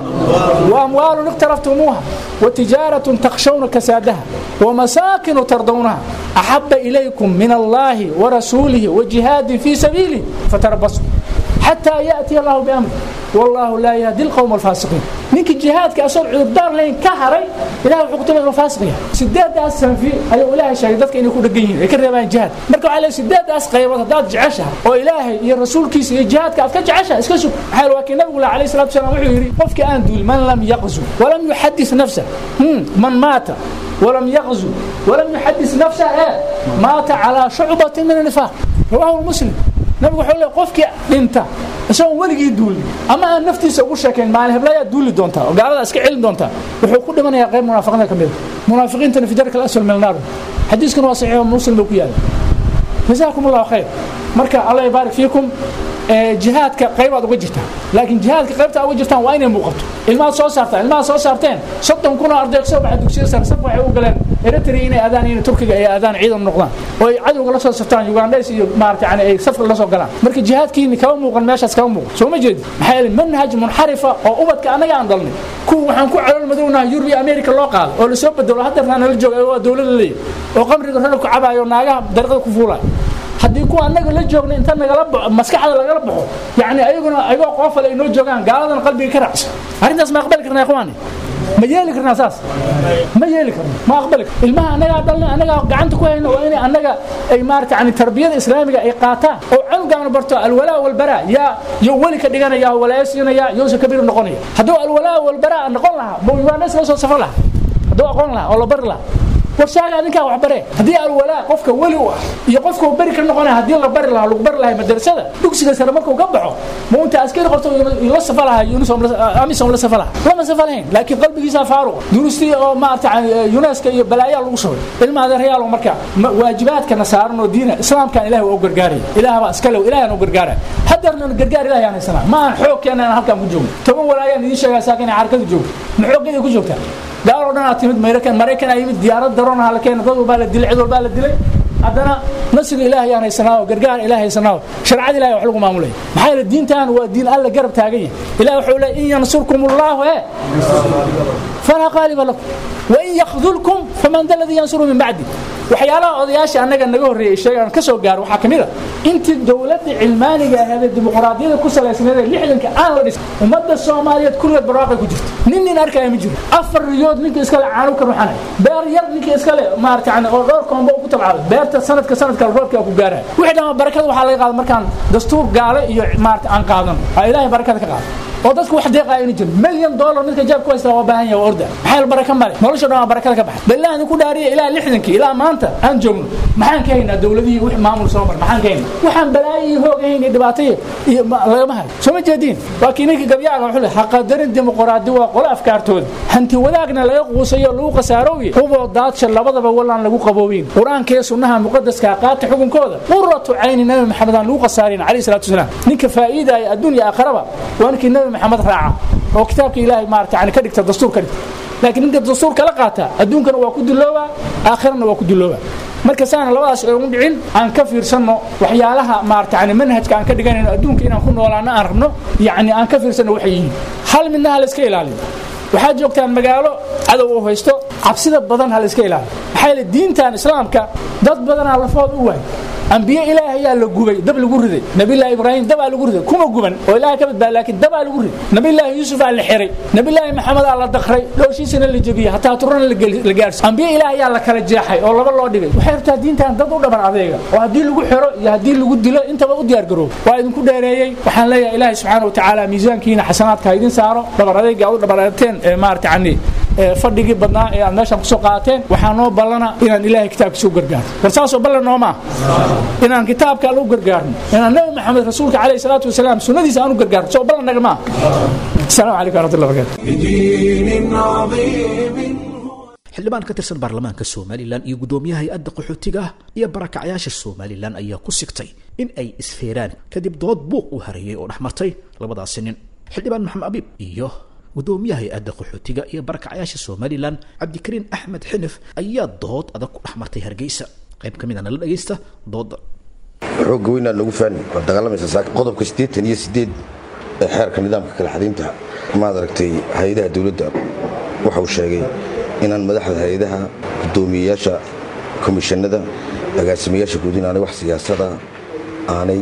L: وأموال اقترفتموها وتجارة تخشون كسادها ومساكن ترضونها أحب إليكم من الله ورسوله وجهاد في سبيله فتربصوا حتى يأتي الله بأمره والله لا يهدي القوم الفاسقين ninka jihaadka asoo cudurdaar layn ka haray ilahay wuxuu ku tilmaamay inuu faasiq yahay sideedaas sanfi ayuu ilaahay sheegay dadka inay ku dhagan yihiin ay ka reebaan jihaad marka waxaa leeyahay sideedaas qaybood haddaad jeceshahay oo ilaahay iyo rasuulkiisa iyo jihaadka aad ka jeceshahay iska sug maxaa yeele waa kii nabigu lah alayhi salatu wasalaam wuxuu yidhi qofkii aan duul man lam yaqzu walam yuxadis nafsah man maata ولم يغزو ولم يحدث نفسه إيه مات على شعبة من النفاق رواه مسلم nabigu wuxuu leeyahay qofkii dhinta isagoon weligii duulin ama aan naftiisa ugu sheekayn maalin heblayaa duuli doontaa oo gaalada iska celin doontaa wuxuu ku dhimanayaa qayb munaafiqiinta ka mid munaafiqiintana fi darka alasfal min annaar xadiiskuna waa saxiix muslim buu ku yaala jazaakum allahu khayr marka allah yabaarik fiikum jihaadka qaybaad uga jirtaan laakiin jihaadka qaybta uga jirtaan waa inay muuqato ilmaad soo saartaan ilmaad soo saarteen soddon kun oo arday soo baxa dugsiya sare saf waxay u galeen eritrea inay aadaan in turkiga ay aadaan ciidan noqdaan oo ay cadowga la soo saftaan ugandhays iyo maarata yani ay safka la soo galaan marka jihaadkiini kama muuqan meeshaas kama muuqan soo ma jeedi maxaa yeelay manhaj munxarifa oo ubadka annaga aan dalnay kuwa waxaan ku calool madownaha yurub iyo america loo qaado oo lasoo bedelo haddeertaa nala jooga waa dowladda leeyahy oo qamriga rarabka cabaayo naagaha dariiqada ku fuulayo haddii kuwa annaga la joogna inta nagala baxo maskaxda lagala baxo yani ayaguna ayagoo qoofale ay noo joogaan gaaladan qalbiga ka raacsan arrintaas ma aqbali karnaa ikhwaani ma yeeli karnaa saas ma yeeli karno ma aqbali karno ilmaha annagaa dhalna annagaa gacanta ku hayna waa inay annaga ay maarata yani tarbiyada islaamiga ay qaataan oo canugaana barto alwalaa walbaraa yaa yo weli ka dhiganaya walaaya siinaya yowsa kabiir noqonaya hadduu alwalaa walbaraa noqon lahaa ma ugandhays la soo safar lahaa hadduu aqoon lahaa oo la bari lahaa warshaaga adinkaa wax bare haddii alwalaa qofka weli u ah iyo qofka uu beri ka noqonaya haddii la bari lahaa lagu bari lahay madrasada dugsiga sare markuu ka baxo ma unta askari qorto la safa lahaa amisom la safa lahaa lama safa lahayn laakiin qalbigiisaa faaruqa duruustii oo maarata yuneska iyo balaayaa lagu shubay ilma adeerayaal marka waajibaadkana saaran oo diina islaamkan ilahi waa u gargaaraya ilaah baa iska lew ilahan u gargaaraya hadeerna gargaar ilahi aan haysanaa ma aan xoog keena aan halkaan ku joogno toban walaayaan idiin sheegaa saakin inay xarakadu joogto ma xooggeeda ku joogtaa gaaloo dhan aad timid maraykan maraykan aa yimid diyaarad daroon la keena dad walbaa la dilay cid walbaa la dilay haddana nasriga ilaahay aan haysanaa oo gargaar ilaahay haysanaa oo sharcada ilahay wax lagu maamulaya maxaa yeele diintan waa diin alla garab taagan yahay ilahi wuxuu leeyahy in yansurkum allahu e falaa qaaliba lakum wain yakdulkum faman da ladii yansuru min bacdi waxyaalaha odayaasha annaga naga horreeyey sheegaan ka soo gaaro waxaa ka mid a intii dowladda cilmaaniga ahayd ee dimuqraadiyada ku salaysnayd ee lixdanka aan la dhisay ummadda soomaaliyeed kulligeed barwaaqay ku jirta nin nin arkaya ma jiro afar riyood ninka iskale caanu ka ruxanay beer yar ninka iskale maarata yani oo dhowr koombo ku tabcaaday beerta sanadka sanadka roobkaa ku gaaraya wixii dhamma barakada waxaa laga qaada markaan dastuur gaale iyo maarata aan qaadan aa ilaahay barakada ka qaada oo dadku wax deeqa aynu jirin milyan dollar midka jaab ku haysta waa baahan yahay waa orda maxaa baraka male nolosha dhan waa barakada ka baxay ballah idinku dhaariya ilaa lixdankii ilaa maanta aan joogno maxaan ka haynaa dowladihii wix maamul soo mar maxaan ka haynaa waxaan balaayo iyo hoog ahayn iyo dhibaato iyo iyo ma- lagama hayo soo ma jeediin waa kii ninkii gabyaaga wuxuu leeyahay haqadarin dimuqraadi waa qolo afkaartooda hanti wadaagna laga quusayo lagu khasaarooye huboo daadsha labadaba walaan lagu qaboobeyn qur-aanka iyo sunnaha muqadaska qaata xukunkooda quratu cayni nabi maxamed aan lagu khasaarin calayhi salaatu wasalaam ninka faa'iidaya adduunya aakhiraba waa ninkii nabi maxamed raaca oo kitaabka ilaahay maarata yani ka dhigta dastuur ka dhigta laakiin ninka dastuur kala qaata adduunkana waa ku diloobaa aakhirana waa ku diloobaa marka saana labadaas ay ugu dhicin aan ka fiirsanno waxyaalaha maarata yani manhajka aan ka dhiganayno adduunka inaan ku noolaano aan rabno yacni aan ka fiirsanno waxay yihiin hal midna ha la iska ilaaliyo waxaad joogtaan magaalo cadow u haysto cabsida badan ha la iska ilaaliyo maxaa yeele diintan islaamka dad badanaa lafood u waay ambiye ilaahay ayaa la gubay dab lagu riday nabilaahi ibraahim dabaa lagu riday kuma guban oo ilaahay ka badbaada laakiin dabaa lagu riday nabilaahi yuusuf aa la xiray nabilaahi maxamed aa la dakray dhooshiisana la jebiyey hataa turana la gel- la gaarsi ambiye ilaahay ayaa la kala jeexay oo laba loo dhigay waxay rabtaa diintan dad u dhaban adeega oo haddii lagu xiro iyo haddii lagu dilo intaba u diyaar garoob waa idinku dheereeyey waxaan leeyahay ilaahay subxaana wa tacaala miisaankiina xasanaadka ha idin saaro dhabar adeega aad u dhabar adeegteen ee maarata yani ee fadhigii badnaa ee aad meeshan kusoo qaateen waxaa noo ballana inaan ilaahay kitaabkiisa u gargaarno war saasoo ballan noomaa inaan kitaabka alle u gargaarno inaan nabi maxamed rasuulka calayhi salaatu wasalaam sunnadiisa aan u gargaarno soo ballan naga maa asalaamu calaykum waraxmatullahi wabarakatu
A: بدين عظيم
B: xildhibaan ka tirsan baarlamaanka somalilan iyo guddoomiyaha hay-adda qaxootiga ah iyo barakacyaasha somalilan ayaa ku sigtay in ay isfeeraan kadib dood buuq u hareeyey oo dhex martay labadaasi nin xildhibaan maxamed abiib iyo guddoomiyaha hay-adda qaxootiga iyo barakacyaasha somalilan cabdikariin axmed xinif ayaa dood adag ku dhex martay hargeysa qayb ka midana la dhagaysta dooda
M: xoogga weynaa lagu faani waa dagaalamaysa saaka qodobka siddeetan iyo siddeed ee xeerka nidaamka kala xadiinta maad aragtay hay-adaha dowladda waxa uu sheegay inaan madaxda hay-adaha guddoomiyeyaasha komishanada agaasimayaasha guud inaanay wax siyaasada aanay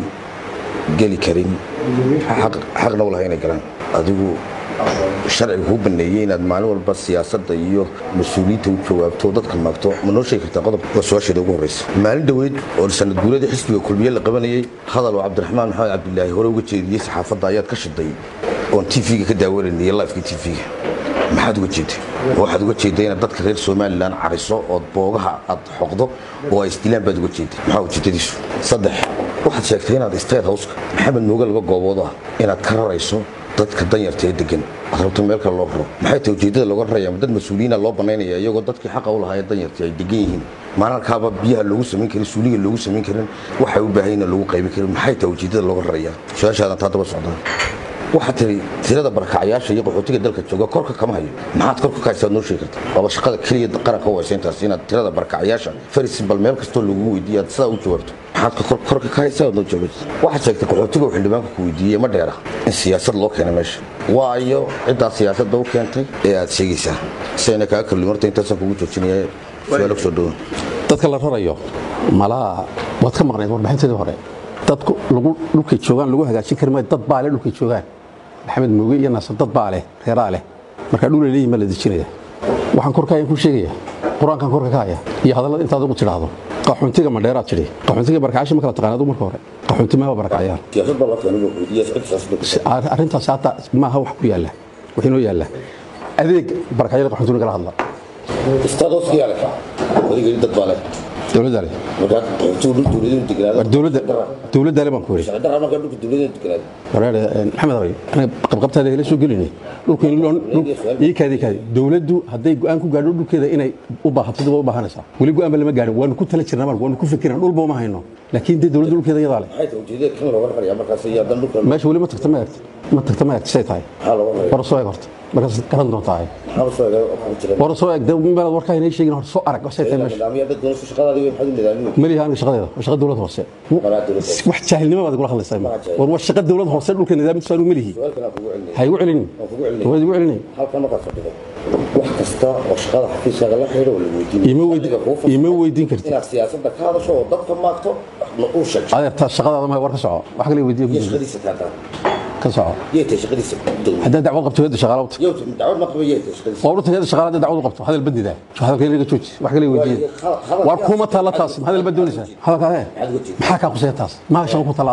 M: geli karin xaq- xaqna u lahay inay galaan adigu sharciga kuu baneeyey inaad maalin walba siyaasadda iyo mas-uuliyiinta u jawaabto oo dadka maagto ma noo sheegi kartaa qodob waa su-aasheeda ugu horreysa maalin dhoweyd oo sanad guuladii xisbiga kulmiye la qabanayey hadal oo cabdiraxmaan maxamed cabdilaahi hore uga jeediyey saxaafadda ayaad ka shiday oon tv-ga ka daawanayay lifeka tv-ga maxaad uga jeeday waxaad uga jeeday inaad dadka reer somalilan cariso ood boogaha aad xoqdo oo ay isdilaan baad uga jeeday maxaa ujeedadiisu saddex waxaad sheegtay inaad state houseka maxamed mooge laba goobood ah inaad ka rarayso dadka danyarta ee degan aad rabto meel kale loo raro maxay tahay ujeedada looga raraya ma dad mas-uuliyiina loo banaynaya iyagoo dadkii xaqa u lahaa ee danyarta ay degan yihiin maalalkaaba biyaha loogu samayn karin suuliga loogu samayn karin waxay u baahan yihiin loogu qaybin karin maxay tahay ujeedada looga raraya su-aashaadan taa daba socdaan waxaa tiri tirada barakacyaasha iyo qaxootiga dalka jooga korka kama hayo maxaad korka ka haysaad noo sheegi karta waaba shaqada keliya qaranka u haysa intaas inaad tirada barakacyaasha faris bal meel kastoo lagu weydiiyo aad sidaa u jawaabto maxaad kor- korka ka haysaa aad noo jawaabto waxaad sheegtay qaxootiga uu xildhibaanka ku weydiiyey ma dheera in siyaasad loo keenay meesha waayo ciddaa siyaasadda u keentay ee aad sheegaysaa sayna kaaga kalluun horta intaasaan kugu joojinaya su-aalo kusoo dhawan
N: dadka la rarayo malaha waad ka maqnayd warbixinteedii hore dadku lagu dhulkay joogaan lagu hagaajin kari maayo dad baa leh dhulkay joogaan maxamed mooge iyo naasir dad baa leh reeraa leh marka dhulay leeyihin baa la dejinaya waxaan korkaaya ku sheegaya qur-aankan korka ka haya iyo hadallada intaad ugu tidhaahdo qaxoontiga madheeraad tidhi qaxoontiga barakacyaasha ma kala taqaanaad marka hore qaxoonti maaha barakacyaal
M: siyaasad baa loo keenay buu weydiiyey cidda siyaasadda
N: arrintaas hadda maaha wax ku yaalla wax inoo yaalla adeeg barakacyada qaxoontiga kala hadla
M: state houseka yaa leh adiga dad baa leh
N: dowladda leh
M: markaa qaxootigu dhul dowladeenu deganaado
N: war dowladda dowladda leh baan ku yidhi
M: sharci darra markaa dhulka dowladeenu deganaado
N: wareere maxamed abay aniga qabqabtaada hela soo gelinay dhulka in loo ii kaadi kaadi dowladdu hadday go'aan ku gaadho dhulkeeda inay u baahato dib u baahanaysaa weli go'aan ba lama gaadhin waanu ku tala jirnaa marka waanu ku fikirnaa dhulba uma hayno laakiin dee dowladda dhulkeeda iyadaa leh
M: maxay tahay ujeedada kan looga raraya markaas iyo haddana dhulka
N: meesha weli ma tagta ma eegta ma tagta ma eegta say tahay
M: maxaa looga raraya
N: war soo eeg horta markaas garan doontaa
M: maxaa soo eega oo ku jira
N: war soo eeg dee meelaad warkaa inay sheegin horta soo arag say tahay meesha
M: nidaamyo dad doonayso shaqadaadii way maxaad u nidaamiyey
N: maliha aniga shaqadeeda waa shaqa dowlad hoose
M: Shaqadaa dowladda hoose.
N: wax jaahilnimo baad igula hadlaysaa war waa shaqa dowlad hoose dhulka nidaamkiisu aanu malihi
M: su'aalkan aan kugu celinaya
N: ha igu celinin
M: waan kugu celinaya
N: waad igu celinin
M: halkan markaad fadhido wax kasta oo shaqada xafiiskaaga la xidhiidha waa la weydiinaya
N: Ima weydi-
M: Adiga kuu fasaxay
N: ima weydiin kartid.
M: inaad siyaasadda ka hadasho oo dadka maagto ma uu sheegto
N: adeertaa shaqadaada mahay war ka soco wax kale weydiiyo
M: iyo shaqadiisa taataan
N: ka soco
M: yay tahay shaqadiisa dowladda
N: haddaad dacwad qabto heedda shaqaala u tag
M: yow dacwad ma qaba yay tahay shaqadiisa
N: waa urta heedda shaqaala haddaad dacwad u qabto hadal bandida hadalka inaga jooji wax kale weydiiyo
M: Waayo, hadal-
N: war kuma taalla taas hadal baad doonaysaa hadalka ee
M: Maxaad uga jeedaa?
N: maxaa kaa qusaya taas maa shaqo ku taalla adiga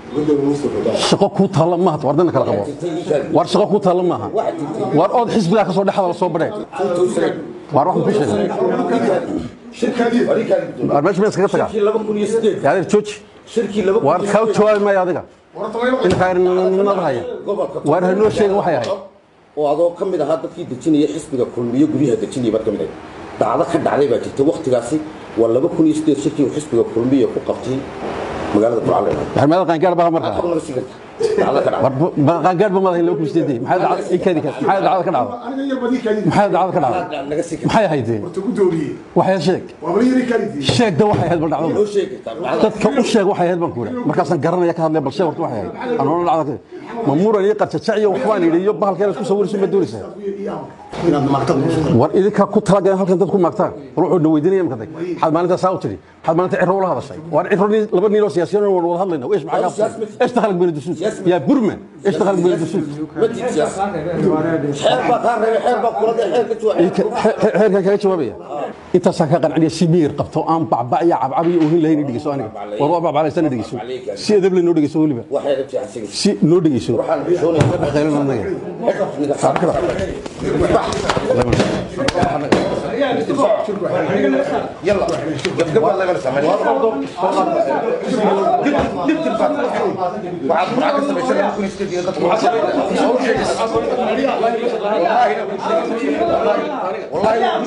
N: shaqo kuu taalla maaha war dana kala qabo war shaqo kuu taalla maaha war ood xisbigaa ka soo dhexda la soo badheen war waxaan ku sheegay war meesha ma iskaga tagaa yaadeer jooji war kaa jawaabi maayo adiga inkaarnimada haya war hanoo sheegin waxay ahayd
M: oo adoo ka mid ahaa dadkii dejinaya xisbiga kulmiyo guryaha dejinaya baad ka mid ahayd dacdo ka dhacday baa jirta waktigaasi waa laba kun iyo sideed shirkii uu xisbiga kulmiya ku qabtay magaalada burcale
N: maxamed qaangaar baa markaa qaangaar ba madahay laba kun sideedii maxay dacada ikadi maxay dacada ka dhacday maxay dacada ka dhacday maxay ahayd waxay sheeg sheeg da waxay ahayd bal dhacdo dadka u sheeg waxay ahayd baan ku yidhi markaasaan garanaya ka hadlay bal sheeg horta waxay ahayd anoona dhacda ma muran iyo qarjajac iyo waxbaan yidhi iyo bahalkeen isku sawirayso ma doonaysaa war idinkaa ku talagalan halkan dad ku maagtaan war wuxuu na weydiinaya imka dag waxaad maalintaa saa u tidhi waxaad maalinta ciro ula hadashay war ciro laba nin oo siyaasiyan waan wada hadlayna ايش معك ايش دخلك بين الدسوس يا برمان ايش دخلك بين الدسوس حير كان جوابيا انت ساكا قنعني سمير قبطو ان بعبع يا عبعبي وهين لهين دغيسو انا ور بعبع على سنه دغيسو سي ادب لي نو دغيسو وليبا سي نو دغيسو خيرنا نغا
M: يلا قبل الله يبارك دبت الفتح وعاد معك سبيشال ممكن يستدي والله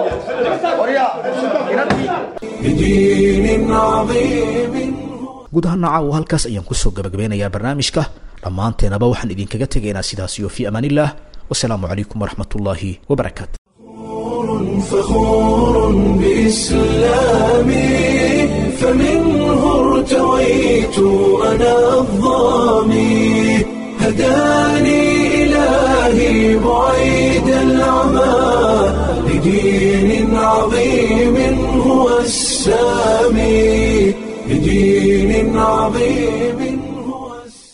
A: بدين عظيم
B: guud ahaan nacaawo halkaas ayaan kusoo gabagabeynayaa barnaamijka dhammaanteenaba waxaan idinkaga tegaynaa sidaas iyo fii amaanillaah wasalaamu calaykum waraxmat ullaahi wabarakaatu
A: فخور بإسلامي فمنه ارتويت أنا الظامي هداني إلهي بعيد العمى لدين عظيم هو السامي لدين عظيم